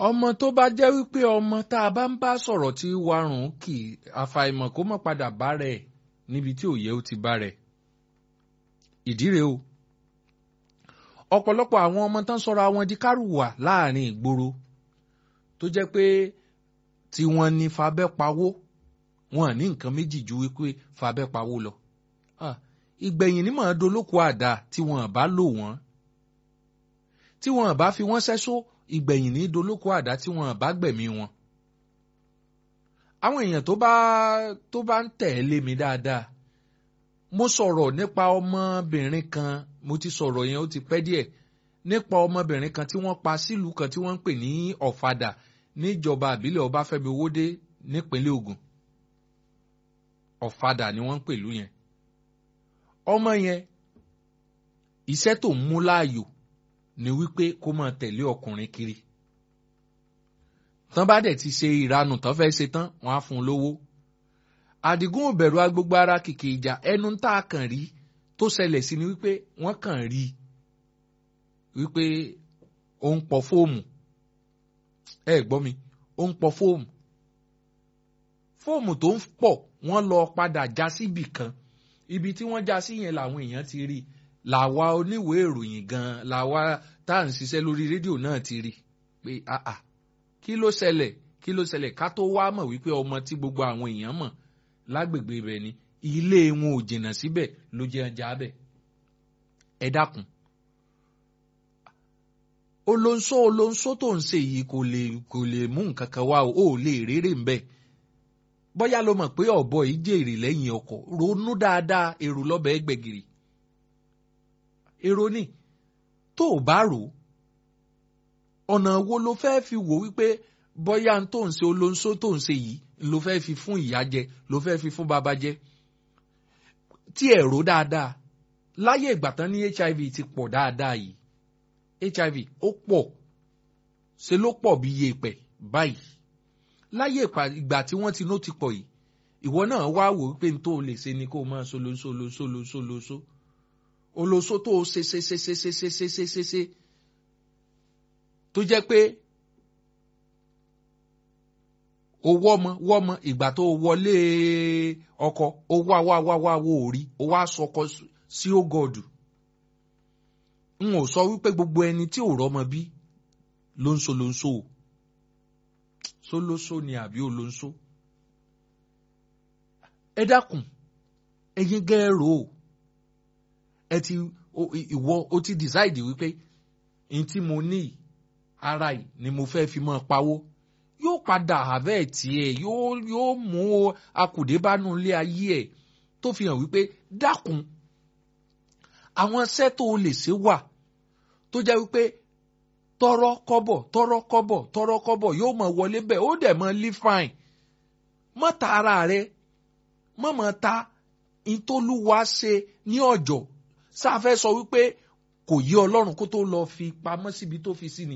ọmọ tó bá jẹ́ wípé ọmọ tá a bá ń bá sọ̀rọ̀ tí warùn kì í àfàìmọ̀ kó má padà bá rẹ̀ níbi tí òye ó ti bá rẹ̀ ìdí rèé o ọ̀pọ̀lọpọ̀ àwọn ọmọ tán sọra wọn di kárùwà láàrin ìgboro tó jẹ́ pé tí wọ́n ní fabẹ́ pawó wọn ní nǹkan méjì ju wípé fabẹ́ pawó lọ ìgbẹ̀yìn ní màá dolóko àdá tí wọ́n bá lò wọ́n tí wọ́n bá fi wọ́n sẹ́só ìgbẹ̀yìn ní dolóko àdá tí wọ́n bá gbẹ̀mí wọn. àwọn èèyàn tó bá tó bá ń tẹ̀lé mi dáadáa mo sọ̀rọ̀ nípa ọmọbìnrin kan mo ti sọ̀rọ̀ yẹn ó ti pẹ́ díẹ̀ nípa ọmọbìnrin kan tí wọ́n pa sílùú kan tí wọ́n ń pè ní ọ̀fadà níjọba àbílẹ̀ ọbáfẹ́mi owódé nípínlẹ̀ ògùn ọ̀fadà ni wọ́n ń pèlú yẹn ọmọ yẹn iṣẹ́ tó ń mú láàyò ni wípé kó máa tẹ̀lé ọkùnrin kiri tán bá dẹ̀ ti ṣe ìranù tán fẹ́ ṣe tán wọ́n á fún un lówó àdìgún òbẹ̀rù agbègbè ara kìkì ìjà ẹnu tá a kàn rí tó ṣẹlẹ̀ sí ni wípé wọ́n kàn rí wípé ó ń pọ fóòmù ẹ gbọ́ mi ó ń pọ fóòmù fóòmù tó ń pọ̀ wọ́n lọ padà já síbì kan ibi tí wọ́n já sí yẹn làwọn èèyàn ti rí làwa oníwèé ìròyìn gan làwa tá à ń ṣiṣẹ́ lórí rédíò náà ti rí pé àà kí ló ṣẹlẹ̀ kí ló ṣẹlẹ̀ ká tó wá mọ̀ wípé ọmọ tí gbogbo àwọn èèyàn mọ̀ lágbègbè ibẹ̀ ni ilé wọn ò jìnnà síbẹ̀ ló jẹ́ ọjà bẹ̀ ẹ dákun olóńsó olóńsó tó ń ṣe yìí kò lè kò lè mú nǹkan kan wá o ò lè rérè ń bẹ̀ bóyá ló mọ̀ pé ọ̀bọ yìí jèrè lẹ́yìn ọkọ̀ ronú dáadáa èrò lọ́bẹ̀ ẹgbẹ̀gìrì èrò ni tó o bá rò ọ̀nà wo ló fẹ́ fi wò wípé bóyá tó ń ṣe olóńsó tó ń ṣe yìí ló fẹ́ fi fún ìyá jẹ ló fẹ́ fi fún bàbá jẹ tí ẹ̀ rò dáadáa láyé ìgbà tán ní hiv ti pọ̀ dáadáa yìí hiv ó pọ̀ ṣe ló pọ̀ bí yèèpẹ̀ báyìí láyé ìgbà tí wọ́n ti nó ti pọ̀ yìí ìwọ náà wá wò wípé n tó lè ṣe ni kó o máa solóso lóso lóso lóso olóso tó o ṣe ṣe ṣe ṣe ṣe ṣe ṣe ṣe ṣe ṣe tó jẹ́ pé o wọ́mọ wọ́mọ ìgbà tó o wọlé ọkọ o wá wá wá wá wo òrí o wá sọkọ sí ògọdù n ò sọ wípé gbogbo ẹni tí ò rọ́mọ bí ló ń so ló ń so o sólóso ni àbí olóńsó ẹ dákun ẹ̀yin gẹẹrò o ẹ ti ìwọ o ti decide wípé n tí mo ní ara yìí ni mo fẹ́ fi mọ́ pawó yóò padà àbẹ́ tiẹ̀ yóò yóò mú akùdébánu ilé ayé ẹ̀ tó fi hàn wípé dákun àwọn iṣẹ́ tó o lè ṣe wà tó jẹ́ wípé tọrọ kọ́bọ̀ tọrọ kọ́bọ̀ tọrọ kọ́bọ̀ yóò mọ wọlé bẹ́ẹ̀ ó dẹ̀ mọ live fine mọ ta ara rẹ mọ mọ ta ìtòlúwa ṣe ní ọjọ́ sáfẹ́ sọ wípé kò yí Ọlọ́run kó tó lọ fi pamọ́ síbi tó fi sí ni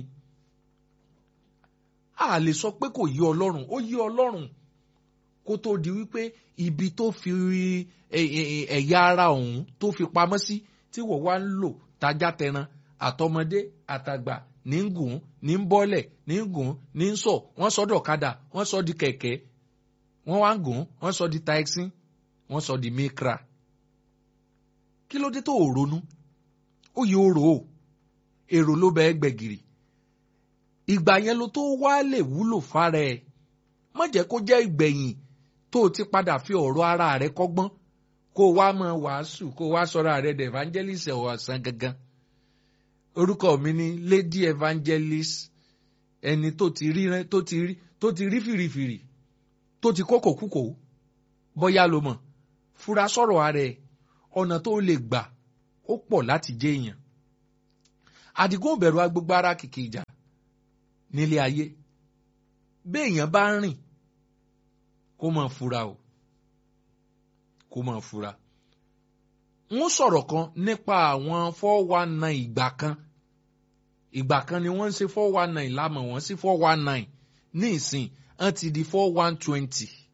a lè sọ pé kò yí Ọlọ́run ó yí Ọlọ́run kó tó di wípé ibi tó fi ẹ̀yà ara ọ̀hún tó fi pamọ́ sí tí wọ́n wá ń lò tajá tẹran àtọmọdé àtàgbà ní ń gùn ní ń bọ́lẹ̀ ní ń gùn ní ń sọ wọ́n sọ dọ̀kadà wọ́n sọ di kẹ̀kẹ́ wọ́n wá ń gùn wọ́n sọ di taxi wọ́n sọ di mikra. kí ló dé tó o ronú ó yẹ o rò ó èrò ló bẹ gbẹ̀gìrì ìgbà yẹn ló tó wá lè wúlò fára ẹ̀ má jẹ́ kó jẹ́ ìgbẹ̀yìn tó o ti padà fi ọ̀rọ̀ ara rẹ kọ́gbọ́n kó o wá máa wàásù kó o wá sọ̀rọ̀ rẹ dẹ̀ evangelist ọ̀sán gangan orúkọ mi ni lady evangelist ẹni tó ti rí tó ti rí tó ti rí fìrìfìrì tó ti kókò kúkò bóyá ló mọ̀ fura sọ̀rọ̀ ara ẹ̀ ọ̀nà tó lè gbà ó pọ̀ láti jẹ́ èèyàn àdìgún òbẹ̀rù agbègbè ara kìkì ìjà nílé ayé béèyàn bá ń rìn kó máa fura o kó máa fura wọ́n sọ̀rọ̀ kan nípa àwọn four one nine ìgbà kan ìgbà kan ni wọ́n ń ṣe four one nine lámọ̀ wọ́n sí four one nine ní ìsìn wọ́n ti di four one twenty